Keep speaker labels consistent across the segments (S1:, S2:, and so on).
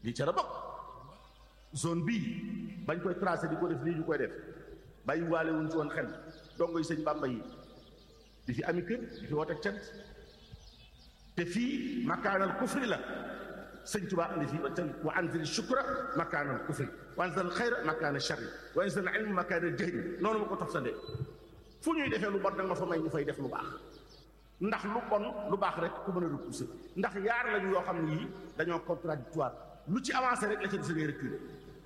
S1: lii ca la bokk zone bii bañ koy tracé di ko def lii ñu koy def bàyyi waale wuñ ci woon xel dongo yi sëñ Bàmba yi di fi ami kër di fi woote cant te fii makaanal kufri la sëñ Tuubaa andi fii ba tey wa anzil shukra makaanal kufri wa anzil xayra makaanal sharri wa anzil ilma makaanal jahli noonu ma ko toftalee fu ñuy defee lu bon nag ma fa may ñu fay def lu baax ndax lu bon lu baax rek ku mën a repousser ndax yaar lañu yoo xam ne yii dañoo contradictoire lu ci avancé rek la ca des ngay reculer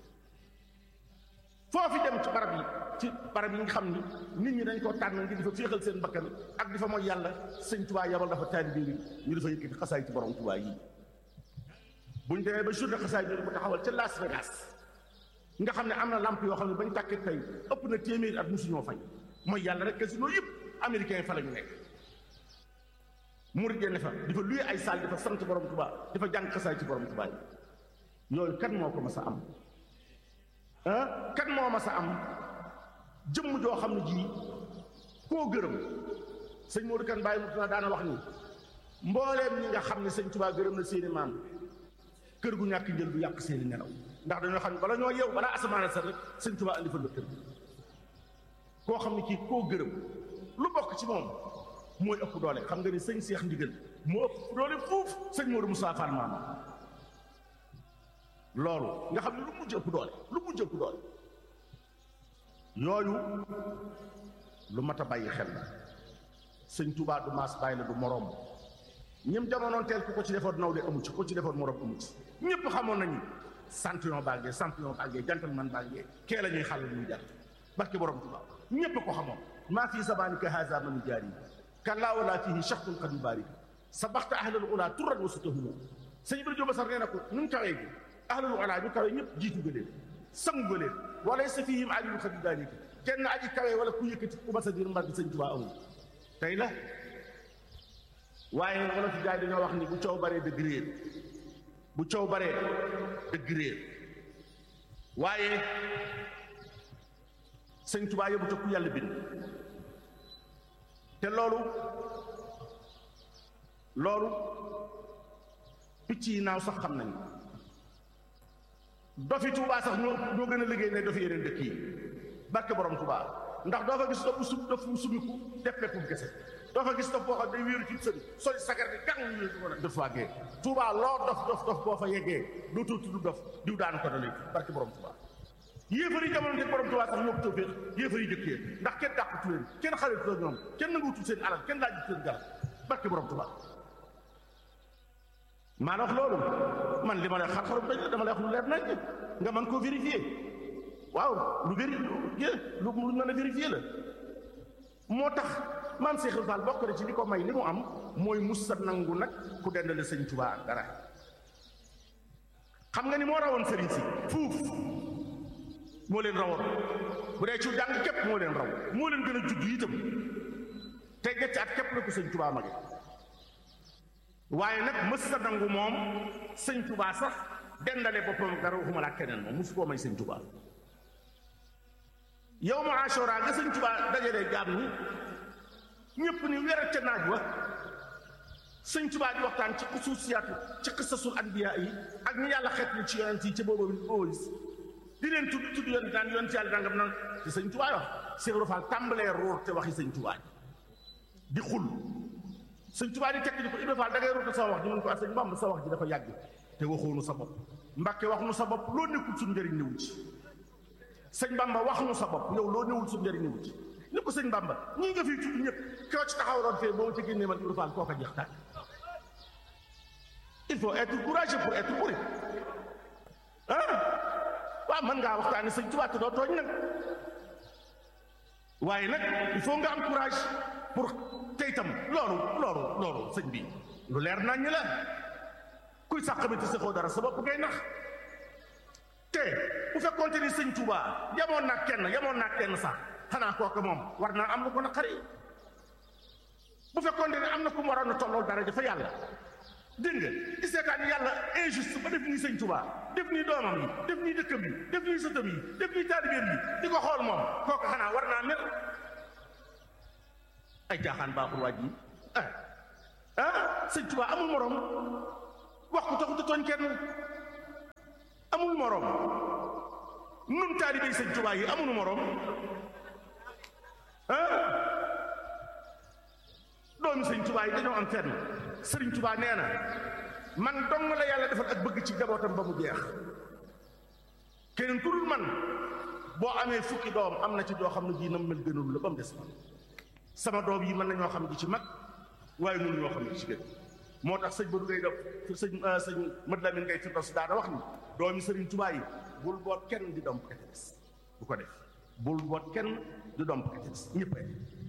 S1: foofi dem ci barab yi ci barab yi nga xam ni nit ñi dañ koo tànn ngir di fa féexal seen bakkan ak di fa mooy yàlla sëñ Tuubaa yabal dafa taalibe yi ñu dafa yëkkati xasaay ci borom Tuubaa yi buñ demee ba journée xasaay bi ko taxawal ca Las Vegas nga xam ne am na lamp yoo xam ne bañ tàkkee tey ëpp na téeméeri at musuñoo fay mooy yàlla rek casino yëpp américain yi fa la ñu nekk murid ne fa di fa luye ay saal di fa sant borom Tuubaa di fa jàng xasaay ci borom Tuubaa yi yooyu kan moo ko mas a am ah kan moo mas a am jëmm joo xam ne ji koo gërëm sëñ Modou Kane bàyyi mu daana wax ni mbooleem ñi nga xam ne sëñ Tuubaa gërëm na seeni maam kër gu ñàkk njël du yàq seeni nelaw ndax dañoo xam ne bala ñoo yeew balaa asamaan sax rek sëñ Tuubaa andi fa la kër koo xam ne kii koo gërëm lu bokk ci moom mooy ëpp doole xam nga ni sëñ Seex Ndigal moo ëpp doole fuuf sëñ Modou Moussa Fall maam loolu nga xam ne lu mujj ëpp doole lu mujj ëpp doole yooyu lu mat a bàyyi xel la sëñ Touba du maas bàyyi la du moroom ñëm jamonoon teel ku ko ci defoon naw de amu ci ko ci defoon moroom amu ci ñëpp xamoon nañu champion bàggee champion bàggee gentleman bàggee kee la ñuy xàll ñuy jàll barke borom Touba ñëpp ko xamoon maa fii zamanika haza man jaari kallaa wala fihi shaxtun qad yubarik sabaxta ahlal ula turrat wa sutahumu sëñ Ibrahima Diop Basar nee na ko nu mu tawee gi ahlul ula ñu kawe ñëpp jiitu nga leen sangu nga leen wala sa fihim aliyun xadi daalika kenn aji kawe wala ku yëkkati ku mas a diir mbar bi sëñ Tuubaa amul tey la waaye wala fi jaay dañoo wax ni bu coow baree dëgg réer bu coow baree dëgg réer waaye sëñ Tuubaa yóbbu te ku yàlla bind te loolu loolu picc yi naaw sax xam nañu dofi Touba sax ñoo ñoo gën a liggéey ne dofi yeneen dëkk yi barke borom Touba ndax doo fa gis dof su dof mu sumiku def peppum kese doo fa gis dof boo xam day wéeru ci sëñ soli sagar bi gang ñu def waagee Touba loo dof dof dof boo fa yeggee dootoo tudd dof diw daan ko dalee barke borom Touba yéefar yi jamono te borom Touba sax ñoo ko tawféex yéefar yi jëkkee ndax kenn dàqatu leen kenn xaritu ñoom kenn nanguutu seen alal kenn laaju seen garab barke borom Touba maa la wax loolu man li ma lay xar xarum dañ dama lay wax lu leer nañ nga mën koo vérifier waaw lu vérifier lu lu mën a vérifier la moo tax maam Cheikh Fall bokk na ci li ko may li mu am mooy musa nangu nag ku dendale sëñ Tuubaa dara xam nga ni moo rawoon sëriñ si fuuf moo leen rawoon bu dee ci jàng képp moo leen raw moo leen gën a judd itam te ñetti at képp la ko sëñ Tuubaa mage waaye nag mës sa nangu moom sëñ Touba sax dendale boppam dara waxuma laa keneen moom musu koo may sëñ Touba yow ma Ashura nga sëñ Touba dajalee jaam ñi ñëpp ni wérat ca naaj wa sëñ Touba di waxtaan ci xusuusiyaatu ci qisasul anbiya yi ak ñu yàlla xeet ni ci yonent yi ca boobu boobu di leen tudd tudd yonent daan yonent yàlla dangam nan ci sëñ Touba wax Cheikh Rofal tàmbalee ruur te waxi sëñ Touba di xul sëñ Tuubaa di tekk di ko Ibra Fall da ngay roota sa wax ji mun ko ak sëñ Bamba sa wax ji dafa yàgg te waxoonu sa bopp Mbàkke wax nu sa bopp loo nekkul suñu njëriñ newu ci sëñ Bamba wax nu sa bopp yow loo newul suñu njëriñ newu ci ni ko sëñ Bamba ñii nga fiy tudd ñëpp koo ci taxawaloon fee boo ma ci génnee man Ibra Fall koo ko jeex tàkk il faut être courageux pour être poli ah waaw mën ngaa waxtaane sëñ Tuubaa te doo tooñ nag waaye nag il faut nga am courage pour te itam loolu loolu loolu sëñ bi lu leer nañ la kuy sax xamante saxoo dara sa bopp ngay nax te bu fekkoonte ni sëñ Touba yamoon naa kenn yamoon naa kenn sax xanaa kooku moom war naa am lu ko naqari bu fekkoonte ni am na ku mu waroon a tollool dara dafa yàlla dégg nga di seetaan yàlla injuste ba def nii sëñ Touba def nii doomam yi def nii dëkkam yi def nii sëtam yi def nii taalibeem yi di ko xool moom kooku xanaa war naa mel ay jaaxaan baaxul waaj yi ah ah sëñ Tuba amul morom wax ko taxut a tooñ kenn moroom nun taalibey sëñ Tuubaa yi amunu moroom ah doomi sëñ Tuubaa yi dañoo am fenn sëriñ Tuubaa nee na man dong la yàlla defal ak bëgg ci jabootam ba mu jeex keneen ku dul man boo amee fukki doom am na ci doo xam ne jii nam mel gënul la ba mu des man sama doom yi mën nañoo xam ji ci mag waaye mënu ñoo xam ji ci gën moo tax sëñ Badou ngay def sëñ sëñ Mad Lamin ngay firdaws daana wax ni doomi sëriñ Tuubaa yi bul boot kenn di domp ka ca des bu ko def bul boot kenn di domp ka ca des ñëppay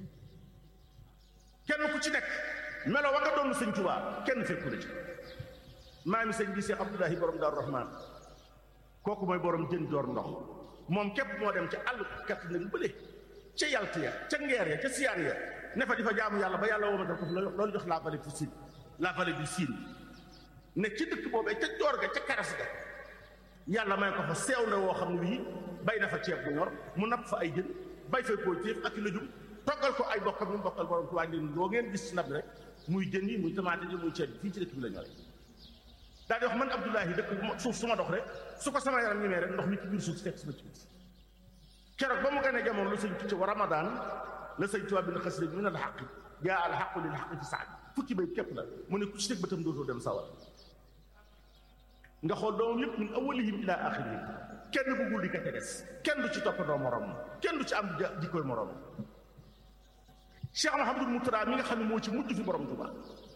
S1: kenn ku ci nekk melo wa nga doon sëñ Tuubaa kenn fekku la ci maami sëñ bi Cheikh Abdoulahi borom Daaru Rahmaan kooku mooy borom jën joor ndox moom képp moo dem ca àll kat nag bële ca yalt ya ca ngeer ya ca siyaar ya ne fa di fa jaamu yàlla ba yàlla woo ma def ko fi loolu jox la vallée du Sine la vallée du Sine ne ci dëkk boobee ca joor ga ca karas ga yàlla may ko fa seew la woo xam ne bii bay na fa ceeb bu ñor mu napp fa ay jën bay fa koo téef ak i lëjum toggal ko ay bokkam ñu bokkal borom tuwaa leen loo ngeen gis ci nab rek muy jën yi muy tamaate yi muy ceeb bi fii ci dëkk bi la ñore daal di wax man Abdoulahi dëkk suuf su ma dox rek su ko sama yaram ñemee rek ndox mi ci biir suuf si fekk sama ci biir keroog ba mu gënee jamono lu sëñ tucc wa ramadan la sëñ tubaab bi na xas léegi min al xaq jaa al xaqu lil xaq fi saad fukki bay képp la mu ne ku ci teg bëtam dootoo dem sawar nga xool doomam yëpp min awalihim ila axirihim kenn bëggul di ka ca des kenn du ci toppandoo morom kenn du ci am di koy morom Cheikh Mahamadul Moutada mi nga xam ne moo ci mujj fi borom Tuubaa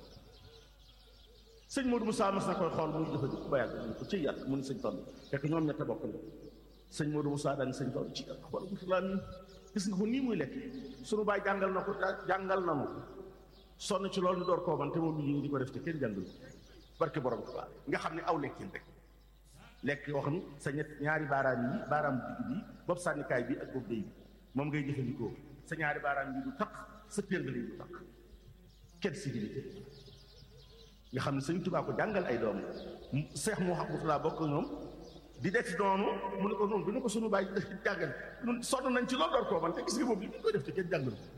S1: sëñ Modou Moussa mas na koy xool muy jëfandiku ba yàgg mu ko ci yàlla mu ni sëñ Fall fekk ñoom ñett bokk na sëñ Modou Moussa daal ni sëñ Fall ci yàlla xool Moussa mi gis nga ko nii muy lekk sunu baay jàngal na ko jàngal na mu sonn ci loolu ñu door koo man te moom ñu di ko def te kenn jàngal barke borom Tuubaa nga xam ne aw lekkin rek lekk yoo xam ne sa ñett ñaari baaraam yi baaraam digg bi bopp sànnikaay bi ak bopp day bi moom ngay jëfandikoo sa ñaari baaraam yi du taq sa péngale yi du taq kenn sécurité nga xam ne sëñ Tuubaa ko jàngal ay doom seex moo xam laa bokk ñoom di def noonu mu ne ko noonu du ne ko sunu bàyyi jàngal ñun sonn nañ ci loolu door koo man te gis nga moom li ñu koy def te kenn jàngal ko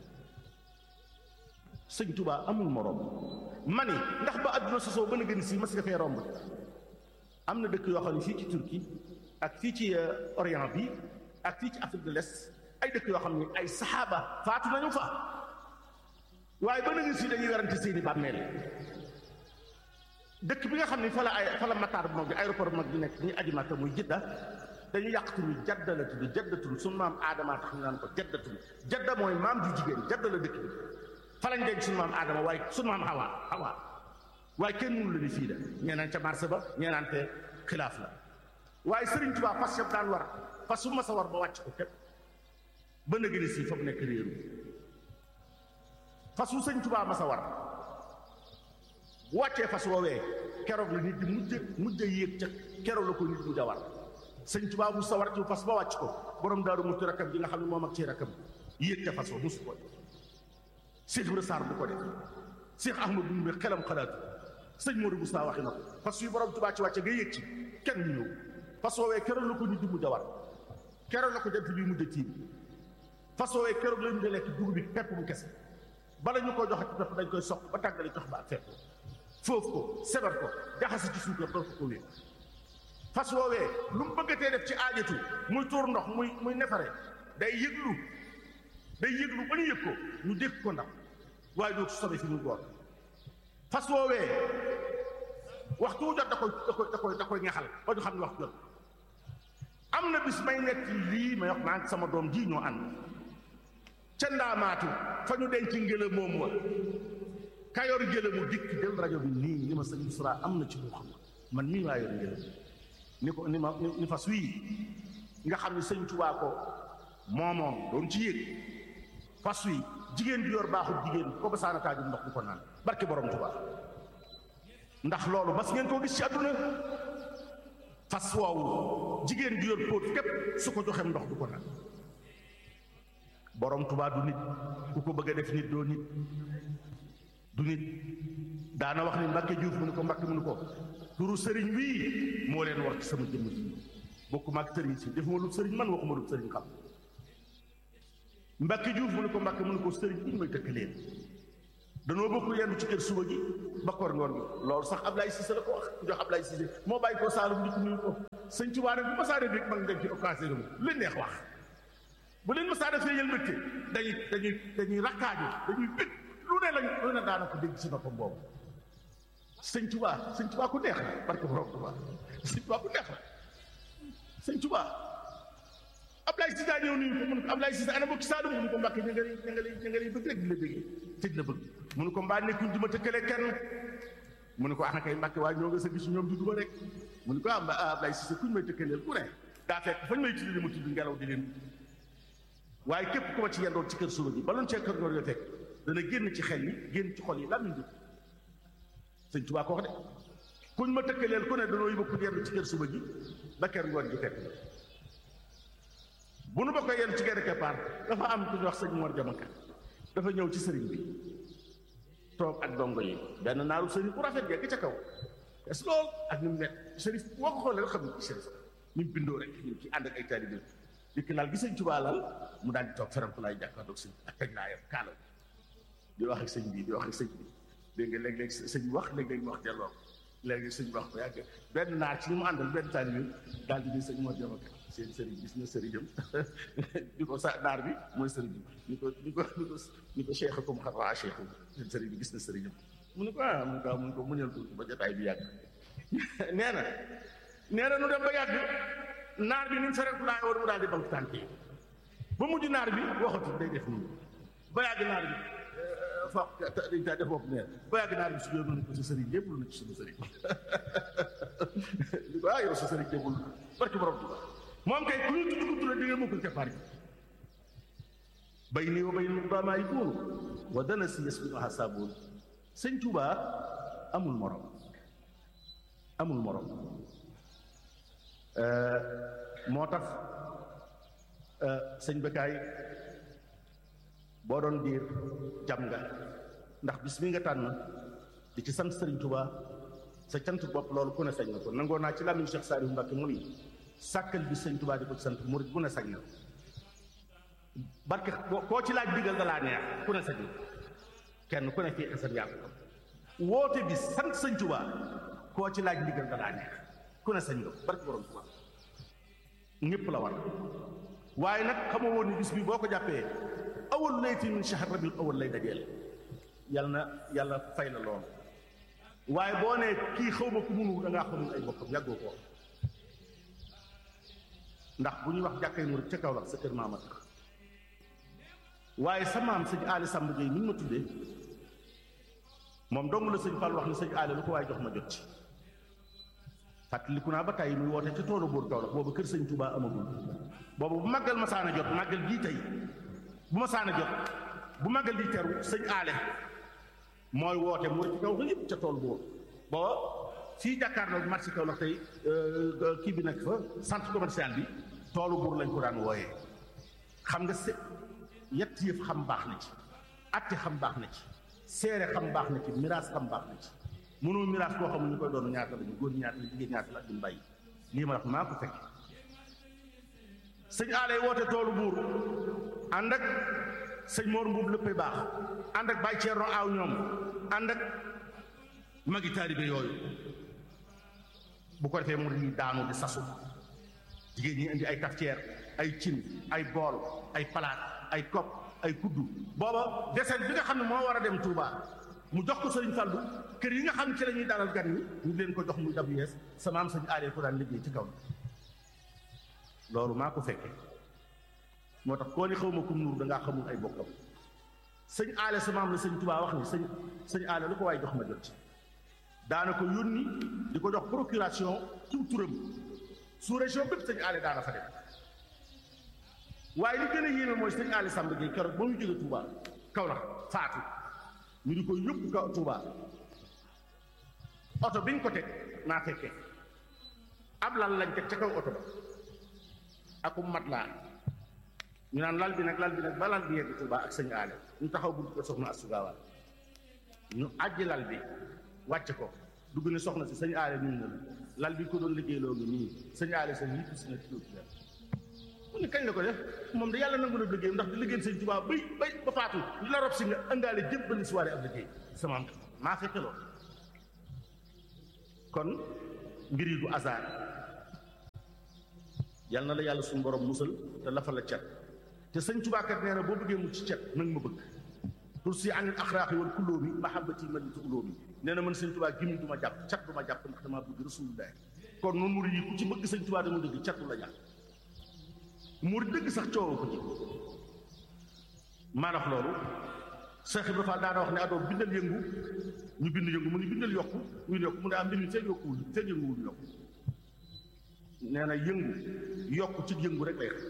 S1: sëñ Tuubaa amul moroom mani ndax ba àdduna sosoo ba na gën si mas nga fee romb am na dëkk yoo xam ne fii ci Turquie ak fii ci Orient bi ak fii ci Afrique de l'Est ay dëkk yoo xam ne ay saxaaba faatu nañu fa waaye ba na gën si dañuy werante seeni bàmmeel dëkk bi nga xam ne fa la ay fa la mataar bu mag bi aéroport bu mag bi nekk ñuy aji Makka muy jidda dañu yàq tur jadda la tudd jaddatul sunu maam aadama tax ñu naan ko jaddatul jadda mooy maam ju jigéen jadda la dëkk bi fa lañ denc sunu maam aadama waaye sunu maam xawaa xawaa waaye kenn mënu la ni fii la ñee naan ca marché ba ñee naan te xilaaf la waaye Sëriñ Tuubaa fas yëpp daan war fas su ma sa war ba wàcc ko képp ba na gën a sii fa mu nekk réeru fas su Sëriñ Tuubaa ma sa war bu wàccee fas woowee keroog la nit di mujj mujj yéeg ca keroog la ko nit mujj a war sëñ Tuubaa mu sa war ci fas ba wàcc ko borom daaru muti rakkam ji nga xam ne moom ak ci rakkam yéeg ca fas wa musu ko Cheikh Ibra Sarr bu ko def Cheikh Ahmadou Ndumbe xelam xalaatu sëñ Modou Moussa waxi na ko fas yu borom Tuubaa ci wàcce nga yéeg ci kenn ñu ñëw fas woowee keroog la ko nit di mujj a war keroog la ko jant bi mujj a tiim fas woowee keroog la ñu di lekk dugub bi pepp bu kese bala ñu ko joxe ci pepp dañ koy soq ba tàggale jox ba ak fepp foofu ko sebar ko jaxase ci suukar doon ko ko wéer fas woowee lu mu bëggatee def ci aajatu muy tuur ndox muy muy nefare day yëglu day yëglu ba ñu yëg ko ñu dégg ko ndax waaye doo sobe fi ñu goor fas woowee waxtu wu jot da koy da koy da koy da koy ñaxal ba ñu xam ne waxtu jot am na bis may nekk lii may wax maa ngi sama doom ji ñoo ànd ca ndaamaatu fa ñu denc ngelaw moom wa kayor jële mu dikk jël rajo bi nii ni ma sëñ Isra am na ci loo xam man mii maa yor njële ni ko ni ma ni fas wii nga xam ne sëñ Tuubaa ko moomoom doon ci yéeg fas wi jigéen bi yor baaxul jigéen ko ba saanataaju ndox du ko naan barke borom Tuubaa ndax loolu mas ngeen koo gis ci àdduna fas woowu jigéen bi yor póot képp su ko joxem ndox du ko naan borom Tuubaa du nit ku ko bëgg a def nit doo nit du nit daana wax ni Mbàkke Juuf mu ne ko Mbàkke mu ne ko turu sëriñ wii moo leen war ci sama jëmm ji bokkuma ak sëriñ si defuma lu sëriñ man waxuma lu sëriñ xam Mbàkke Juuf mu ne ko Mbàkke mu ne ko sëriñ bi ñu may dëkk leen danoo bokk yenn ci kër suba gi ba koor ngoor gi loolu sax Ablaye Cissé la ko wax ku jox Ablaye Cissé moo bàyyi ko Saalum di ko nuyu ko sëñ Tuubaa nag bu ma saa rek mag dem ci occasion bi lu leen neex wax bu leen ma saa defee yël mbégte dañuy dañuy dañuy rakkaaju dañuy bég lu ne lañ lu ne daana ko dégg si noppam boobu sëñ Tuubaa sëñ Tuubaa ku neex la barke borom Tuubaa sëñ Tuubaa ku neex la sëñ Tuubaa Ablaye Cissé daa ñëw nuyu ko mun ko Ablaye Cissé ana bokki Saalum mu ne ko Mbàkke ña nga lay ña nga lay ña nga lay bëgg rek di la bëggee tëj la bëgg mu ne ko mbaa nekkuñ di ma tëkkale kenn mu ne ko ana kay Mbàkke waaye ñoo nga sa gis ñoom di duma rek mu ne ko ah Ablaye Cissé kuñ may tëkkaleel ku ne daa fekk fañ may tudd di ma tudd ngelaw di leen waaye képp ku ma ci yendoon ci kër suba gi baloon cee kër ngoor yo fekk dana génn ci xel yi génn ci xol yi laa di sëñ Tuubaa ko wax de kuñ ma tëkkaleel ku ne danoo yóbbu ku yendu ci kër suba gi ba kër ngoor gi fekk bu nu bokkee yenn ci genn keppaar dafa am ku ñu wax sëñ Mor Jamaka dafa ñëw ci sëriñ bi toog ak dongo yi benn naaru sëriñ bu rafet yegg ca kaw es lool ak ni mu nekk sëriñ boo ko xoolee rek xam ne sëriñ ni mu bindoo rek ñu ci ànd ak ay taalibe dikk laal gi sëñ Tuubaa laal mu daal di toog feram ko laay jàkkaarloog sëñ ak teg naa yam kaala di wax ak sëñ bi di wax ak sëñ bi dégg nga léeg-léeg sëñ bi wax léeg-léeg mu wax delloo léegi sëñ bi wax ko yàgg benn naar ci ñu mu àndal benn taalibe daal di di sëñ Mor Jamaka seen sëriñ gis na sëriñam di ko sa naar bi mooy sëriñam ni ko ni ko ni ko ni ko cheikh comme xam waa cheikh seen sëriñ bi gis na sëriñam mu ne ko ah mu ne ko mu ne ko muñal tuuti ba jotaay bi yàgg nee na nee na nu dem ba yàgg naar bi ni mu fereku laa war mu daal di bank tànk yi ba mujj naar bi waxatu day def nii ba yàgg naar bi fa dañ taa def bopp neen ba yàgg naar bi su jóor na ko sa sëriñ yëpp lu na ci suñu sëriñ di ko ah yow sa sëriñ yëpp lu barki borom Tuubaa moom kay ku ñu tudd ko tudd di nga mukkul keppaar gi bay nii wa bay nii ba maa yikuunu wa dana si yes bi ma saaboon sëñ Tuubaa amul morom amul morom moo tax sëñ Bekaay boo doon diir jam nga ndax bis mi nga tànn di ci sant sëriñ Tuubaa sa cant bopp loolu ku ne sañ na ko nangoo naa ci làmmiñ Cheikh Saliou Mbacke mu ni sàkkal bi sëñ Tuubaa di ko ci sant murit bu ne sañ na barke koo ci laaj digal da laa neex ku ne sañ na kenn ku ne fii xasan yaa ko woote bi sant sëñ Tuubaa koo ci laaj digal da laa neex ku ne sañ nga barke borom Tuubaa ñëpp la war waaye nag xamoo woon ni bis bi boo ko jàppee awal layti min shahr rabiul awal lay dajeel yàlla na yàlla fay la lool waaye boo nee kii xaw ma ku munu da ngaa xamul ay bokkam yàggoo ko ndax bu ñuy wax jàkkay murit ca kaw la sa kër maama tax waaye sa maam sëñ aali Samb Gueye mi ñu ma tuddee moom dong la sëñ Fall wax ni sëñ aali lu ko waaye jox ma jot ci fàttaliku naa ba tey muy woote ca toolu buur kaw la boobu kër sëñ Touba amagul boobu bu màggal ma saana jot màggal gii tey bu ma saana jot bu màggal di teru sëñ aale mooy woote murit ci kaw la yëpp ca tool boobu boo fii jàkkaarloo marché kaw la tey kii bi nekk fa centre commercial bi toolu buur lañ ko daan wooyee xam nga se yett yëf xam baax na ci atte xam baax na ci seere xam baax na ci miraas xam baax na ci mënoo miraas koo xam ne ñu koy doon ñaata lañu góor ñaata la jigéen ñaata la duñ bàyyi lii ma wax maa ko fekk sëñ aalay woote toolu buur ànd ak sëñ Mor Mbuub léppay baax ànd ak Baye Thierno aaw ñoom ànd ak magi taalibe yooyu bu ko defee mu di daanu di sasu jigéen ñi indi ay cafetière ay cin ay bool ay palaat ay kopp ay kuddu booba deseen bi nga xam ne moo war a dem Touba mu jox ko sëriñ Fallu kër yi nga xam ne ci la ñuy dalal gan ñi ñu leen ko jox muy dab yees sama am sëñ aalee ko daan liggéey ci kaw loolu maa ko fekkee moo tax koo ni xaw ma kum nuur dangaa xamul ay bokkam sëñ aale sa maam la sëñ Touba wax ni sëñ sëñ aale lu ko waaye jox ma jot ci daana ko yónni di ko jox procuration tur turam sous région bépp sëñ aale daana fa dem waaye li gën a yéeme mooy sëñ aale Samb Gueye keroog ba mu jóge Touba kaw la faatu ñu di ko yóbbu kaw Touba oto biñ ko teg naa fekkee ab lal lañ teg ca kaw oto ba akum mat laa ñu naan lal bi nag lal bi nag ba lal bi yegg Touba ak sëñ aale ñu taxaw bu ko soxna asugaawaal ñu àjji lal bi wàcc ko dugg ne soxna si sëñ aale ñun na lal bi ko doon liggéey loo ngi nii sëñ aale sa yittu si na ci dóotu mu ne kañ la ko def moom da yàlla nangu na liggéeyam ndax di liggéeyal sëñ Tuubaa bay bay ba faatu li la rob si nga ëndaale jëpp ba ni soirée ab liggéey sama am maa fekke loolu kon mbir yi du hasard yal na la yàlla suñu borom musal te lafa la cet te sëñ Tuubaa kat nee na boo bëggee mu ci cet nag ma bëgg pour si anil axraaqi wal kulóomi mahabbati man tu ulóomi nee na man sëñ Tuubaa gimi du ma jàpp cat du ma jàpp ndax damaa bëgg rasulullah kon noonu murid yi ku ci bëgg sëñ Tuubaa dama dëgg cat du la jàpp murid dëgg sax coowoo ko ci maanaam loolu Cheikh Ibrahima Fall daana wax ne adoo bindal yëngu ñu bind yëngu mu ni bindal yokku ñu yokku mu ne am mbind mi seen yokkuwul seen yënguwul yokku nee na yëngu yokku ci yëngu rek lay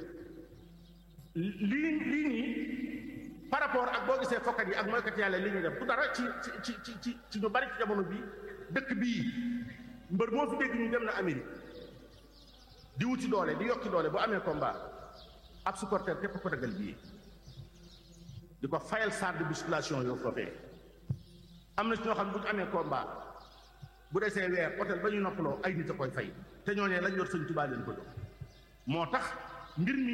S1: lii lii nii par rapport ak boo gisee fokkat yi ak mooykat yàlla li ñuy def du dara ci ci ci ci ci ñu bari ci jamono bi dëkk bii mbër moo fi dégg ñu dem na Amérique di wuti doole di yokki doole bu amee combat ab supporter képp ko dagal bii di ko fayal salle de musculation yoo foofee am na ci ñoo xam ne bu ñu amee combat bu desee weer hôtel ba ñu noppaloo ay nit a koy fay te ñooñee lañ yor sëñ Tuubaa leen ko jox moo tax mbir mi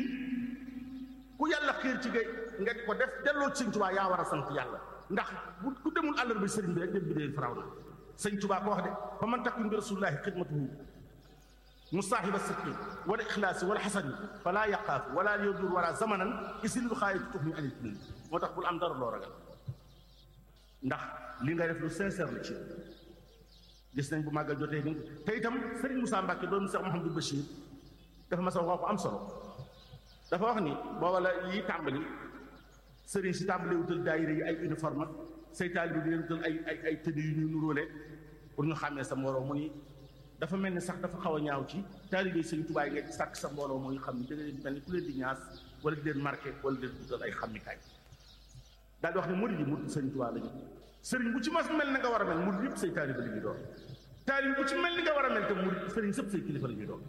S1: ku yàlla xiir ci gay nga di ko def delloo ci sëñ Tuubaa yaa war a sant yàlla ndax bu ku demul àllar bi sëriñ bi rek dem bi dee faraw na sëñ Tuubaa ko wax de fa man takku bi rasulullahi xidmatuhu musaahiba sidqi wala ixlaasi wala xasani falaa yaqaafu wala yodur wala zamanan isil lu xaayatu tux ñu anit nii moo tax bul am dara loo ragal ndax li nga def lu sincère la ci gis nañ bu màggal jotee ni te itam Serigne Moussa Mbacke doon Cheikh Mouhamadou Bachir dafa ma sa wax ko am solo dafa wax ni booba la yi tàmbali Serigne si tàmbali wutal daayira yi ay uniforme say taalibe di leen wutal ay ay ay tëdd yu ñu nuróole pour ñu xàmmee sa mbooloo mu ni dafa mel ni sax dafa xaw a ñaaw ci taalibe Serigne Touba yi nga sàkk sa mbooloo mooy xam ni da nga leen mel ni ku leen di ñaas wala di leen marqué wala di leen wutal ay xàmmikaay daal di wax ne murid yi murid Serigne Touba lañu sëriñ bu ci mas mel na nga war a mel murid yëpp say taalibe la ñuy doon taalibe bu ci mel ni nga war a mel te murid sëriñ sëpp say kilifa la ñuy doon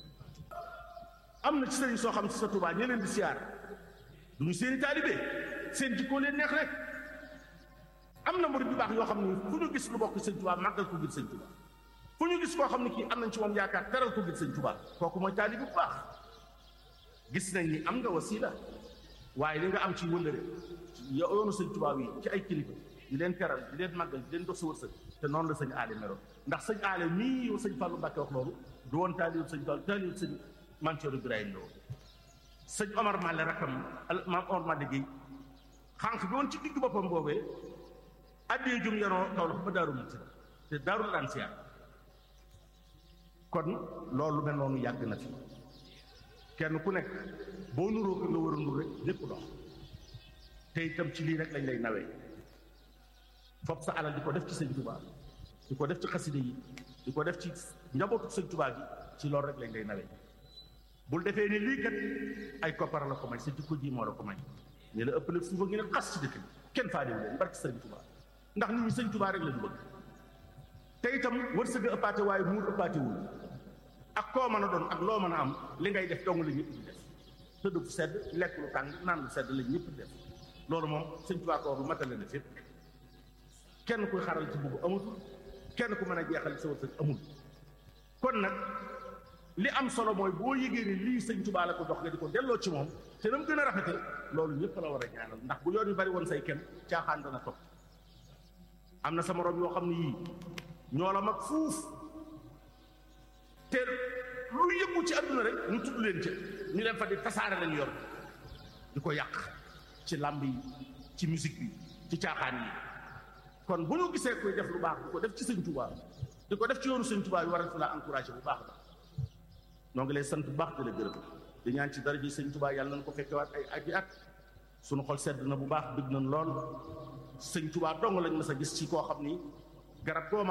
S1: am na ci sëriñ soo xam si sa Tuubaa ñe leen di siyaar du ñu seeni taalibe seen jikkoo leen neex rek am na murid yu baax yoo xam ne fu ñu gis lu bokk sëñ Tuubaa màggal ko ngir sëñ Tuubaa fu ñu gis koo xam ne kii am nañ ci moom yaakaar teral ko ngir sëñ Tuubaa kooku mooy taalibe bu baax gis nañ ni am nga wasiila waaye li nga am ci wëllëre yoonu sëñ Tuubaa yi ci ay kilifa di leen teral di leen màggal di leen dox sa wërsëg te noonu la sëñ aale meloon ndax sëñ aale mii yow sëñ Fallou Mbacke wax loolu du woon taalibu sëñ Fall taalibu sëñ Mansour Ibrahima la woon sëñ Omar Male rakkam maam Omar Male Guèye xànq bi woon ci digg boppam boobee addee jum yaroo kaw la ba daaru muti te daarul daan siyaar kon loolu mel noonu yàgg na fi kenn ku nekk boo nuroo ko nga war a nur rek lépp dox te itam ci lii rek lañ lay nawee fopp sa alal di ko def ci sëñ Tuubaa di ko def ci xaside yi di ko def ci njabootu sëñ Tuubaa bi ci loolu rek lañ lay nawee bul defee ni lii kat ay koppar la ko may sa jikko ji moo la ko may ñu la ëppale suufa ngi ne xas ci dëkk bi kenn faalewu leen barki sëñ Tuubaa ndax nit ñi sëñ Tuubaa rek lañu bëgg te itam wërsëg a ëppaate waaye muur ëppaatewul ak koo mën a doon ak loo mën a am li ngay def dong la ñëpp di def tëdd fu sedd lekk lu tàng naan lu sedd la ñëpp di def loolu moom sëñ Tuubaa ko wax lu matale na fépp kenn kuy xaral ci bugg amul kenn ku mën a jeexal sa wërsëg amul kon nag li am solo mooy boo yëgee ni lii sëñ Tuubaa la ko dox nga di ko delloo ci moom te na mu gën a rafete loolu ñëpp la war a ñaanal ndax bu yoon yu bari woon say kenn caaxaan dana topp am na sa moroom yoo xam ne yii ñoo la mag fuuf te lu yëngu ci àdduna rek ñu tudd leen ca ñu leen fa di tasaare lañu yor di ko yàq ci làmb yi ci musique bi ci caaxaan yi kon bu ñu gisee koy def lu baax di ko def ci sëñ Tuubaa di ko def ci yoonu sëñ Tuubaa yi war a la encouragé bu baax ba noo ngi lay sant bu baax di la gërëm di ñaan ci daraja sëñ Tuubaa yàlla nañ ko fekkewaat ay at yi at suñu xol sedd na bu baax bëgg nañ lool sëñ Tuubaa dong lañ mas a gis ci koo xam ni garab goo